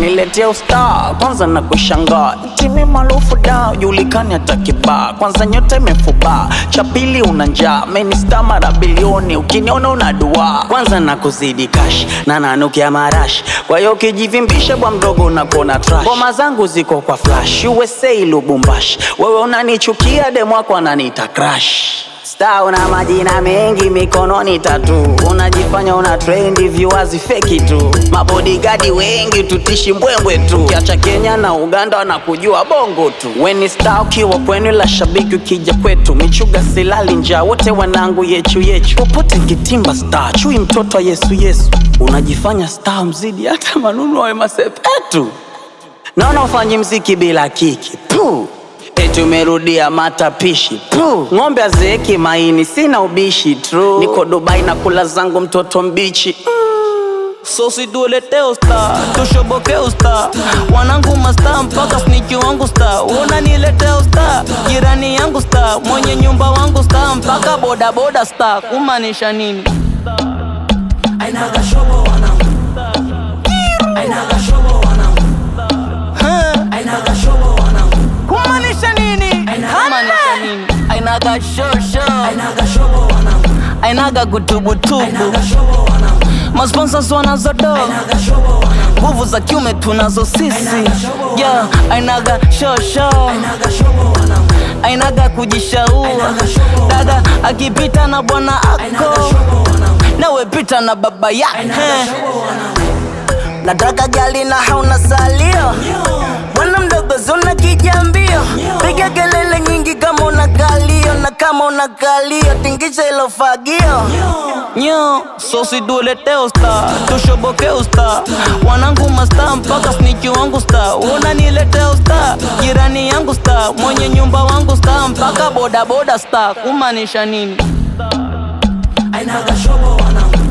unaniletea usta kwanza na kushangaa timi maarufu da julikani hata kibaa kwanza nyota imefuba cha pili una njaa menista mara bilioni ukiniona una dua kwanza na kuzidi kash na nanukia marash kwa hiyo ukijivimbisha bwa mdogo unakona trash ngoma zangu ziko kwa flash USA Lubumbashi wewe unanichukia demwako ananiita crash Star una majina mengi mikononi tatu, unajifanya una trendi, viewers feki tu, mabodigadi wengi tutishi mbwembwe tu, kiacha Kenya na Uganda wanakujua bongo tu. Weni star ukiwa kwenu, la shabiki ukija kwetu, michuga silali njaa, wote wanangu yechu yechu, popote kitimba star, chui mtoto wa Yesu Yesu, unajifanya star mzidi hata manunu wa masepetu, naona ufanyi mziki bila kiki Puh. Eti umerudia matapishi Puh. Ng'ombe azeeki maini, sina ubishi true. Niko Dubai na kula zangu mtoto mbichi So situletee usta, tushoboke usta, wanangu masta mpaka sniki wangu sta, unaniletea usta, jirani yangu sta, mwenye nyumba wangu sta, mpaka boda boda sta, kumaanisha nini? Ainaga shobo wanangu Ainaga shobo wanangu Huh? Ainaga shobo wanangu kumaanisha nini? Kumaanisha nini? Ainaga shosho, Ainaga shobo wanangu ainaga gutubutubu, Ainaga shobo wanangu masponsors wanazodo Ainaga shobo wanangu nguvu za kiume tunazo sisi, yeah, ainaga shosho Ainaga shobo wanangu ainaga kujishaua dada akipita na bwana Ainaga ako shobo wanangu nawe pita na baba yake Ainaga shobo wanangu nataka gali na hauna salio bwana mdogo zuna kijambio piga kelele nyingi kama una kalio na kama una kalio tingisha ilo fagio nyo sosidulete usta tushoboke usta wanangu masta mpaka sniki wangu sta unanilete usta jirani yangu sta mwenye nyumba wangu sta mpaka bodaboda sta kumaanisha nini Ainaga shobo wanangu